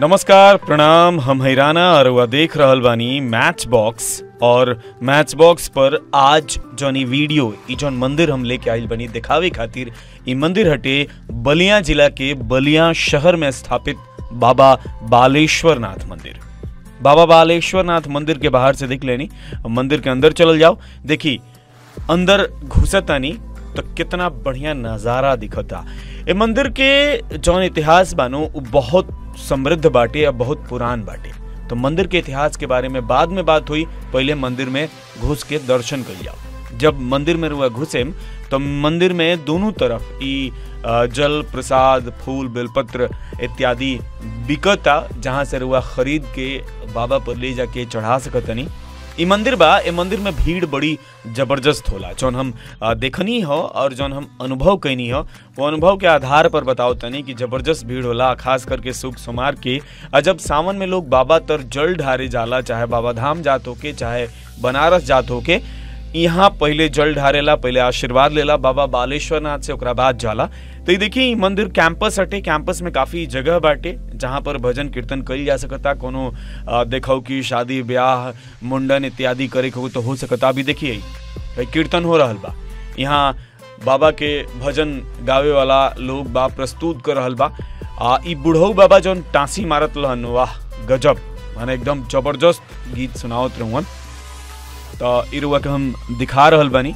नमस्कार प्रणाम हम हैराना अरुआ देख रहल बानी मैच बॉक्स और मैच बॉक्स पर आज जौन ई वीडियो ई जौन मंदिर हम लेके आइल बनी दिखावे खातिर ई मंदिर हटे बलिया जिला के बलिया शहर में स्थापित बाबा बालेश्वर नाथ मंदिर बाबा बालेश्वर नाथ मंदिर के बाहर से देख लेनी मंदिर के अंदर चलल जाओ देखी अंदर घुसतानी तो कितना बढ़िया नजारा दिखता ए मंदिर के जौन इतिहास बानो उ बहुत समृद्ध बाटे और बहुत पुरान बाटे तो मंदिर के इतिहास के बारे में बाद में बात हुई पहले मंदिर में घुस के दर्शन कर जाओ जब मंदिर में रुआ घुसे तो मंदिर में दोनों तरफ ई अ, जल प्रसाद फूल बेलपत्र इत्यादि बिकता जहाँ से रुआ खरीद के बाबा पर ले जाके चढ़ा सकतनी ई मंदिर बा ए मंदिर में भीड़ बड़ी जबरदस्त होला जौन हम आ, देखनी हो और जौन हम अनुभव कैनी हो वो अनुभव के आधार पर बताओ तनी कि जबरदस्त भीड़ होला खास करके सुख सुमार के आ जब सावन में लोग बाबा तर जल ढारे जाला चाहे बाबा धाम जात होके चाहे बनारस जात होके यहाँ पहले जल ढारेला पहले आशीर्वाद लेला बाबा बालेश्वर नाथ से ओकरा बाद जाला तो ये देखिए ई मंदिर कैंपस हटे कैंपस में काफी जगह बाटे जहाँ पर भजन कीर्तन कइल जा सकता कोनो अ, देखो कि शादी ब्याह मुंडन इत्यादि करे के हो तो हो सकता अभी देखिए भाई कीर्तन हो रहल बा यहाँ बाबा के भजन गावे वाला लोग बा प्रस्तुत कर रहल बा आ ई बुढ़ऊ बाबा जौन टांसी मारत रहन वाह गजब माने एकदम जबरदस्त गीत सुनावत रहुअन तो ई रुआ के हम दिखा रहल बानी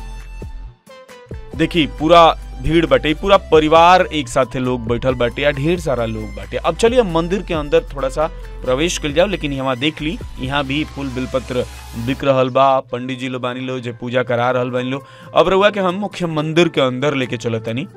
देखी पूरा भीड़ बाटे पूरा परिवार एक साथे लोग बैठल बाटे या ढेर सारा लोग बाटे अब चलिए हम मंदिर के अंदर थोड़ा सा प्रवेश कर जाओ लेकिन यहाँ देख ली यहाँ भी फूल बिलपत्र बिक रहल बा पंडित जी लो बानी लो जे पूजा करा रहल बानी लो अब रहुआ के हम मुख्य मंदिर के अंदर लेके चलतनी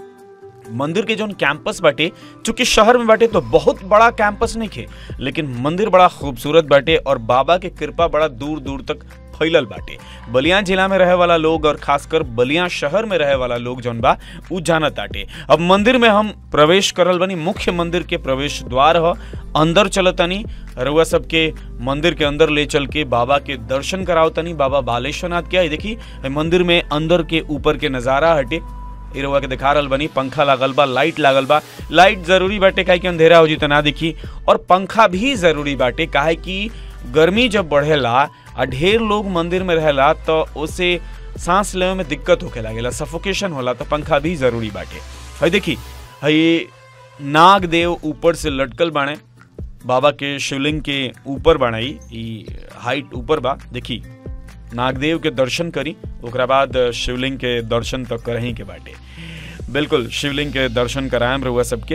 मंदिर के जौन कैंपस बाटे चूंकि शहर में बाटे तो बहुत बड़ा कैंपस नहीं खे लेकिन मंदिर बड़ा खूबसूरत बाटे और बाबा के कृपा बड़ा दूर दूर तक फैलल बाटे बलिया जिला में रहे वाला लोग और खासकर बलिया शहर में रहे वाला लोग जौन बा उ जानत आटे अब मंदिर में हम प्रवेश करल बनी मुख्य मंदिर के प्रवेश द्वार ह अंदर चलतनी रउआ सबके मंदिर के अंदर ले चल के बाबा के दर्शन करावतनी बाबा बालेश्वर नाथ के आई देखी ए मंदिर में अंदर के ऊपर के नजारा हटे इ रउआ के दिखा रहल बनी पंखा लागल बा लाइट लागल बा लाइट जरूरी बाटे काहे कि अंधेरा हो जी त ना दिखी और पंखा भी जरूरी बाटे काहे कि गर्मी जब बढ़ेला आ ढेर लोग मंदिर में रहेला तो उसे सांस लेवे में दिक्कत होखे लागेला सफोकेशन होला तो पंखा भी जरूरी बाटे हई देखी हई नाग देव ऊपर से लटकल बाणे बाबा के शिवलिंग के ऊपर बनाई ई हाइट ऊपर बा देखी नागदेव के दर्शन करी ओकरा बाद शिवलिंग के दर्शन तक करही के बाटे बिल्कुल शिवलिंग के दर्शन करायम रहुआ सबके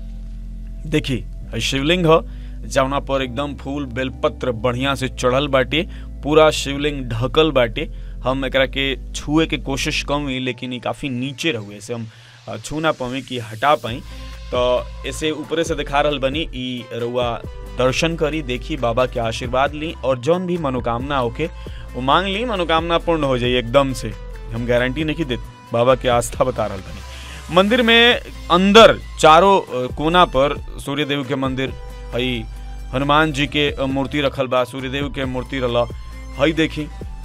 देखी हई शिवलिंग ह जौना पर एकदम फूल बेलपत्र बढ़िया से चढ़ल बाटे पूरा शिवलिंग ढकल बाटे हम एकरा के छुए के कोशिश कम हुई लेकिन ई काफी नीचे रहुए से हम अ, छू ना पावी कि हटा पाई तो ऐसे ऊपरे से दिखा रहल बनी ई रउआ दर्शन करी देखी बाबा के आशीर्वाद ली और जौन भी मनोकामना होके वो मांग ली मनोकामना पूर्ण हो जाई एकदम से हम गारंटी नहीं देते बाबा के आस्था बता रहल बनी मंदिर में अंदर चारों अ, कोना पर सूर्य देव के मंदिर हई हनुमान जी के अ, मूर्ति रखल बा सूर्य देव के मूर्ति रला हई देखी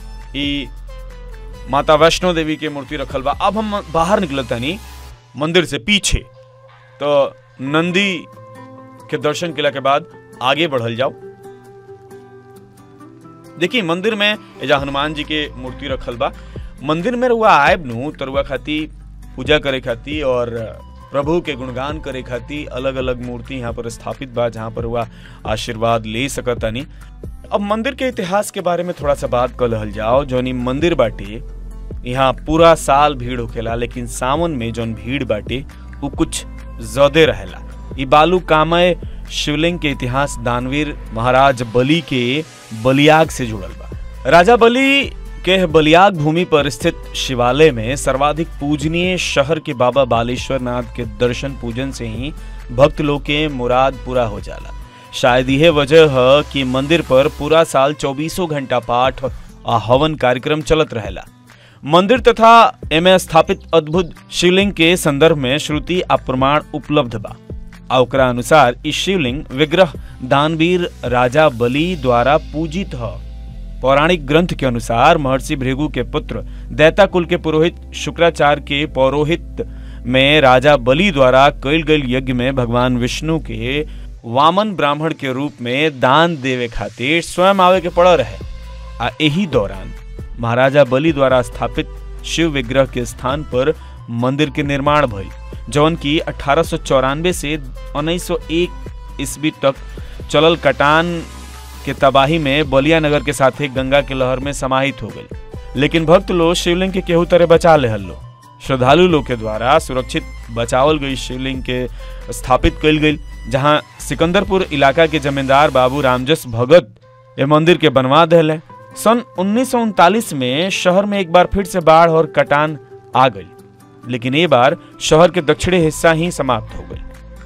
ई माता वैष्णो देवी के मूर्ति रखल बा अब हम बाहर निकलतानी मंदिर से पीछे तो नंदी के दर्शन केला के बाद आगे बढ़ल जाओ देखिए मंदिर में एजा हनुमान जी के मूर्ति रखल बा मंदिर में रुआ आयब नु तो रुआ खाती पूजा करे खाती और प्रभु के गुणगान करे खाती अलग अलग मूर्ति यहाँ पर स्थापित बा जहाँ पर हुआ आशीर्वाद ले सकतानी अब मंदिर के इतिहास के बारे में थोड़ा सा बात कर रहल जाओ जौन ई मंदिर बाटे यहाँ पूरा साल भीड़ होखेला लेकिन सावन में जौन भीड़ बाटे उ कुछ ज्यादे रहेला ई बालू कामय शिवलिंग के इतिहास दानवीर महाराज बलि के बलियाग से जुड़ल बा राजा बलि के बलियाग भूमि पर स्थित शिवालय में सर्वाधिक पूजनीय शहर के बाबा बालेश्वर नाथ के दर्शन पूजन से ही भक्त लोग के मुराद पूरा हो जाला शायद यह वजह है कि मंदिर पर पूरा साल चौबीसों घंटा पाठ आ हवन कार्यक्रम चलत रहेला मंदिर तथा एमे स्थापित अद्भुत शिवलिंग के संदर्भ में श्रुति आ प्रमाण उपलब्ध बा आ ओकरा अनुसार ई शिवलिंग विग्रह दानवीर राजा बलि द्वारा पूजित ह पौराणिक ग्रंथ के अनुसार महर्षि भृगु के पुत्र दैता कुल के पुरोहित शुक्राचार्य के पौरोहित में राजा बलि द्वारा कईल गईल यज्ञ में भगवान विष्णु के वामन ब्राह्मण के रूप में दान देवे खातिर स्वयं आवे के पड़ रहे आ यही दौरान महाराजा बलि द्वारा स्थापित शिव विग्रह के स्थान पर मंदिर के निर्माण भइल जौन की अठारह से 1901 ईस्वी तक चलल कटान के तबाही में बलिया नगर के साथे गंगा के लहर में समाहित हो गई लेकिन भक्त लोग शिवलिंग के केहू तरह बचा ले लो श्रद्धालु लोग के द्वारा सुरक्षित बचावल गई शिवलिंग के स्थापित कल गई जहां सिकंदरपुर इलाका के जमींदार बाबू रामजस भगत ये मंदिर के बनवा दिले सन उन्नीस में शहर में एक बार फिर से बाढ़ और कटान आ गई लेकिन ये बार शहर के दक्षिणी हिस्सा ही समाप्त हो गई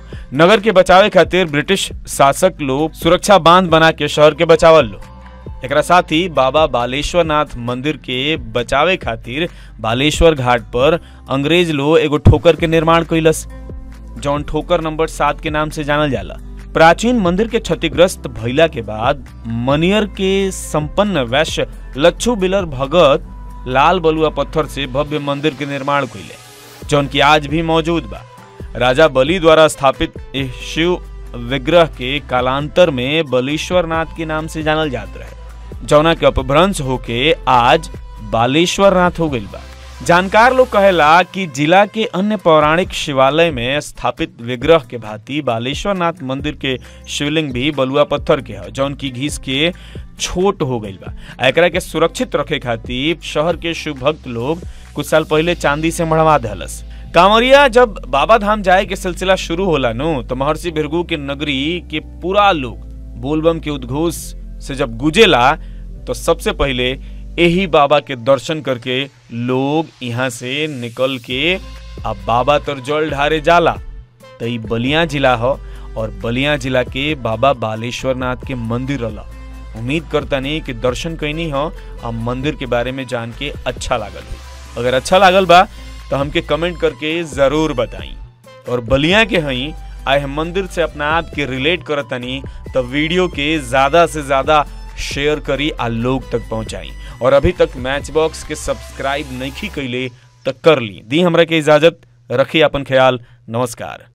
नगर के बचावे खातिर ब्रिटिश शासक लोग सुरक्षा बांध बना के शहर के बचावल लो एकरा साथ ही बाबा बालेश्वर नाथ मंदिर के बचावे खातिर बालेश्वर घाट पर अंग्रेज लोग एगो ठोकर के निर्माण कैलस जौन ठोकर नंबर सात के नाम से जानल जाला प्राचीन मंदिर के क्षतिग्रस्त भइला के बाद मनियर के संपन्न वैश्य लच्छू बिलर भगत लाल बलुआ पत्थर से भव्य मंदिर के निर्माण कैले जौन की आज भी मौजूद बा राजा बलि द्वारा स्थापित इस शिव विग्रह के कालांतर में बलेश्वर नाथ के नाम से जानल जात रहे जौना के अपभ्रंश होके आज बालेश्वर नाथ हो गइल बा जानकार लोग कहेला कि जिला के अन्य पौराणिक शिवालय में स्थापित विग्रह के भांति बालेश्वर नाथ मंदिर के शिवलिंग भी बलुआ पत्थर के है जौन की घीस के छोट हो गइल बा एकरा के सुरक्षित रखे खातिर शहर के शिव भक्त लोग कुछ साल पहले चांदी से मढ़वा दहलस कांवरिया जब बाबा धाम जाए के सिलसिला शुरू होला नु तो महर्षि भृगु के नगरी के पूरा लोग बोलबम के उद्घोष से जब गुजेला तो सबसे पहले यही बाबा के दर्शन करके लोग यहाँ से निकल के अब बाबा तर जल ढारे जाला तो ई बलिया जिला हो और बलिया जिला के बाबा बालेश्वर नाथ के मंदिर रला उम्मीद करता नहीं कि दर्शन कैनी हो आ मंदिर के बारे में जान के अच्छा लागल हो अगर अच्छा लागल बा तो हमके कमेंट करके जरूर बताई और बलिया के हई आए हम मंदिर से अपना आप के रिलेट करतनी तो वीडियो के ज्यादा से ज्यादा शेयर करी आ लोग तक पहुंचाई और अभी तक मैच बॉक्स के सब्सक्राइब नहीं कैले तो कर ली दी हमरा के इजाजत रखी अपन ख्याल नमस्कार